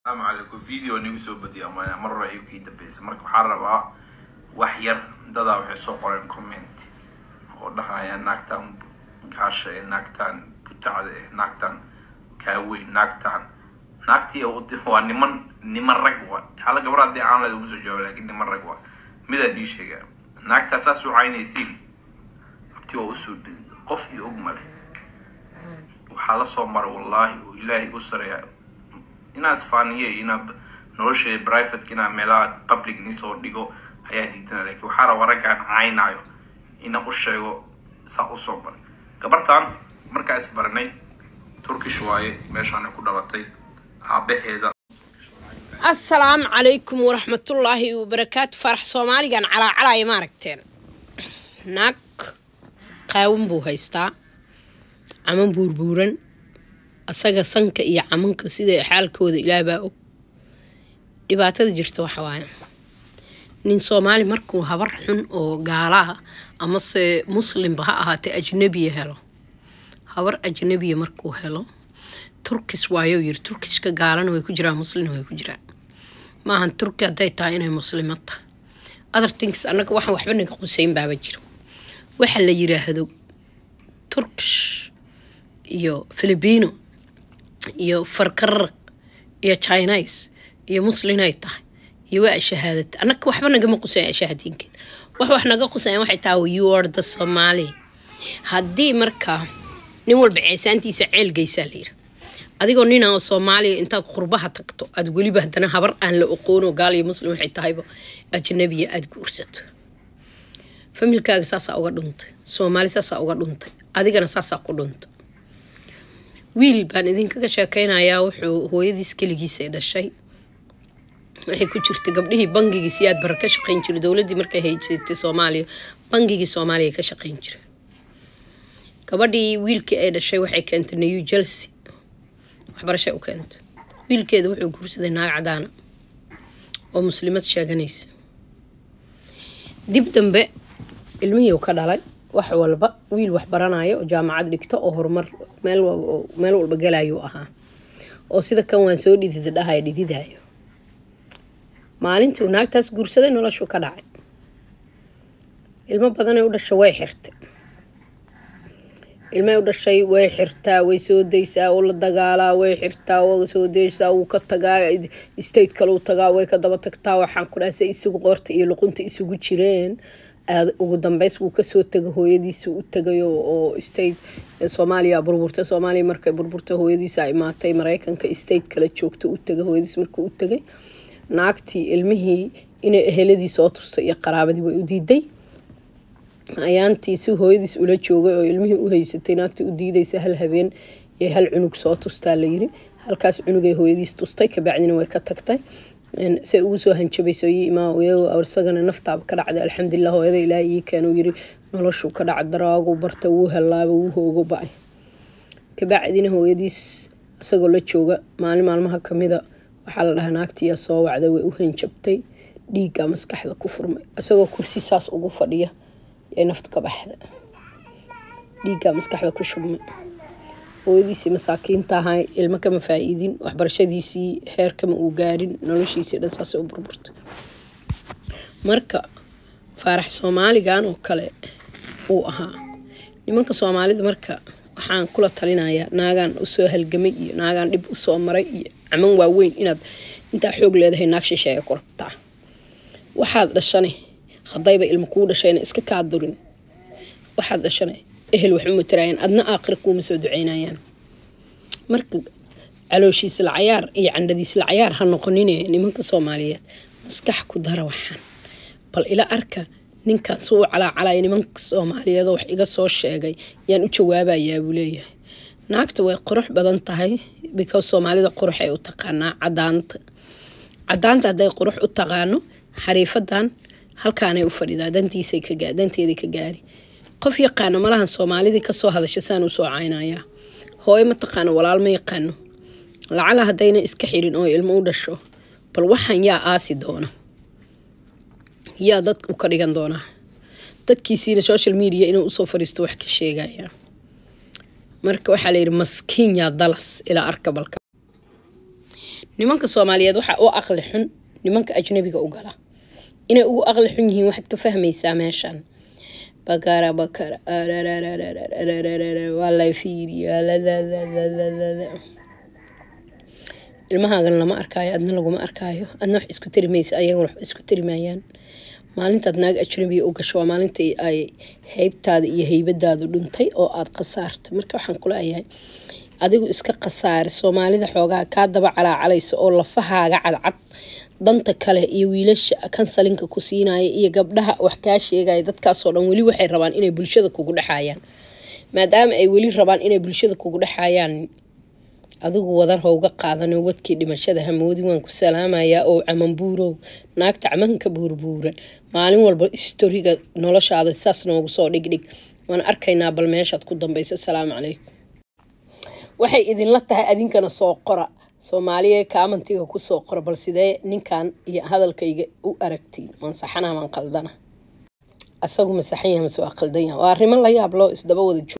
asalaamu calaykum video nigu soo badiyo ama mar hore ayuu kii dambeysay marka waxaa rabaa wax yar dadaa waxay soo qoreen comment oo dhahaya naagtan gaasha ee naagtan butacda ee naagtan kaaweyn naagtan naagtii waa niman niman rag wa hala gabar haddii aan leed uma soo jawaab lakin niman rag wa midaan ii sheegaa naagtaa saas u caynaysiin abti waa usoo dheli qof iyo og male waxaa la soo maray wallaahi oo ilaahay u sareeya inaad isfaaniye inaad nolosheeda privateka inaad meelaha public nisoo dhigo ayaa diidana lakin waxaa raba raggaan caynaayo inaan u sheego saa usoo baray gabartan markaa isbaranay turkish waaye meeshaanay ku dhalatay aabaheeda assalaamu calaykum waraxmatullaahi wabarakaatu farax soomaaligan calaacalaya ma aragteen naag qaawan buu haystaa caman buurbuuran asaga sanka iyo camanka sida xaalkooda ilaahbaa og dhibaatada jirta waxa waaye nin soomaali markuu habar xun oo gaalaha amase muslimba ha ahaatee ajnabiya helo habar ajnabiya markuu helo turkis waayo yiri turkiska gaalana way ku jiraan muslimna way ku jiraan maahan turki hadday tahay inay muslimad tahay other things annaga waxaan waxba naga quseyn baaba jiro waxa la yiraahdo turkish iyo filibino iyo farkararaq iyo chinise iyo muslinay tahay iyo waa shahaadata annaga waxba nagama quseyn shahaadiinkeed wax wax naga quseyn waxay tahay you are the somali haddii markaa nin walba ceesaantiisa ceel geysaa la yiri adigoo nina oo soomaaliya intaad qurbaha tagto aad weliba haddana habar aan la oqoono gaal iyo muslim waxay tahayba ajnabiya aada guursato familkaaga saasaa uga dhuntay soomaali saasaa uga dhuntay adigana saasaa ku dhuntay wiil baan idinkaga sheekeynayaa wuxuu hooyadiis keligiisa dhashay waxay ku jirtay gabdhihii bangigii si aad bara ka shaqeyn jiray dowladdii markay haysatay soomaaliya bangigii soomaaliya ka shaqeyn jiray gabadhii wiilkii ay dhashay waxay keentay new chelsea waxbarashay u keentay wiilkeeda wuxuu guursaday naag cadaana oo muslimad sheeganaysa dib dambe ilmihii ka dhalay wax walba wiil wax baranayo oo jaamacad dhigto oo horumar meel meel walba galayuu ahaa oo sida kan waan soo dhidida dhahayo dhididayo maalintii uu naagtaas guursaday noloshuu ka dhacay ilmo badanay u dhasha way xirtay ilmay u dhashay way xirtaa way soo daysaa oo la dagaalaa way xirtaa waa soo daysaa wuu ka tagaa state kale u tagaa way ka daba tagtaa waxaan ku dhaha se isugu qoorta iyo luqunta isugu jireen ugu dambeys wuu kasoo tegay hooyadiisa u tagay oo state soomaaliya burburta soomaaliya markay burburta hooyadiisa imaatay mareykanka state kale joogta u tagay hooyadiis markuu u tagay naagtii ilmihii inay eheladii soo tustay iyo qaraabadii way u diiday ayaantii si hooyadiis ula joogay oo ilmihii u haysatay naagtii u diidaysa hal habeen iyo hal cunug soo tustaa layiri halkaas cunugay hooyadiis tustay kabacdina way ka tagtay say ugu soo hanjabayso isagana naftaaba ka dhacday alxamdulilah hooyada ilaaha ii keenuu yiri noloshuu ka dhaca daraagu barta wuu helaaba wuu hoogo ba-ay kabacdina hooyadiis isagoo la jooga maalin maalmaha kamida waxaa la dhahaa naagtiyaa soo wacday way u hanjabtay dhiiggaa maskaxda ku furmay isagoo kursi saas ugu fadhiya ay naftu ka baxda dhiiggaa maskaxda ku shubmay hooyadiisii masaakiinta ahay ilmo kama faa-iidin waxbarashadiisii heer kama uu gaarin noloshiisii dhan saasay u burburtay marka faarax soomaaligan oo kale uu ahaa nimanka soomaalida marka waxaan kula talinayaa naagaan usoo halgamay iyo naagaan dhib usoo maray iyo caman waaweyn inaad intaa xoog leedahay naag shisheeya ku rabtaa waxaad dhashane haddayba ilmo kuu dhashayna iska kaa durin waxaad dhashane ehel wax uma taraayaan adna aakhira kuuma soo duceynayaan marka calooshiisla cayaar iyo candhadiisla cayaar ha noqonine nimanka soomaaliyeed maskax ku dara waxaan bal ila arka ninkan suu calaacalaya nimanka soomaaliyeedoo wax iga soo sheegay yaan u jawaabayaa buu leeyahay naagta way qurux badan tahay because soomaalida quruxay u taqaanaa cadaanta cadaanta hadday qurux u taqaano xariifadan halkaanay u fadhidaa dantiisay ka danteeday ka gaari qof yaqaano malahan soomaalidii kasoo hadasha saan u soo caynayaa hooyo ma taqaano walaal ma yaqaano lacala haddayna iska xirin oo ilmo u dhasho bal waxaan yaa aasi doona yaa dad u ka dhigan doonaa dadkiisiina social media inuu usoo fariisto wax ka sheegaya marka waxaa layidhi maskiin yaa dalas ilaa arka balka nimanka soomaaliyeed waxaa u aqli xun nimanka ajnabiga u gala inay ugu aqli xun yihiin waxaad ka fahmaysaa meeshan bakara bakara waa la fiiriya ilmahaagan lama arkaayo adna laguma arkaayo adna wax isku tari maysa ayagana wax isku tari maayaan maalintaad naag ajnabiga u gasho waa maalintii ay heybtaada iyo heybadaadu dhuntay oo aada khasaartay marka waxaan kuleeyahay adigu iska khasaare soomaalida xoogaa kaa daba calaacalaysa oo lafahaaga cadcad danta kale iyo wiilasha kansalinka ku siinaya iyo gabdhaha wax kaa sheegaya dadkaasoo dhan weli waxay rabaan inay bulshada kugu dhexayaan maadaama ay weli rabaan inay bulshada kugu dhexayaan adigu wadar howga qaadano wadkii dhimashada hamoodi waan ku salaamayaa oo camanbuurow naagta camanka buurbuuran maalin walba istoriga noloshaada saas noogu soo dhigdhig waan arkaynaa bal meeshaad ku dambayso asalaamu calaykum waxay idinla tahay adinkana soo qora soomaaliya kaamantiga kusoo qora bal sidee ninkan iyo hadalkayga u aragtiin maan saxana maan qaldana asagu ma saxan yaha mase waa qaldan yaha waa arrimo la yaab loo isdaba wada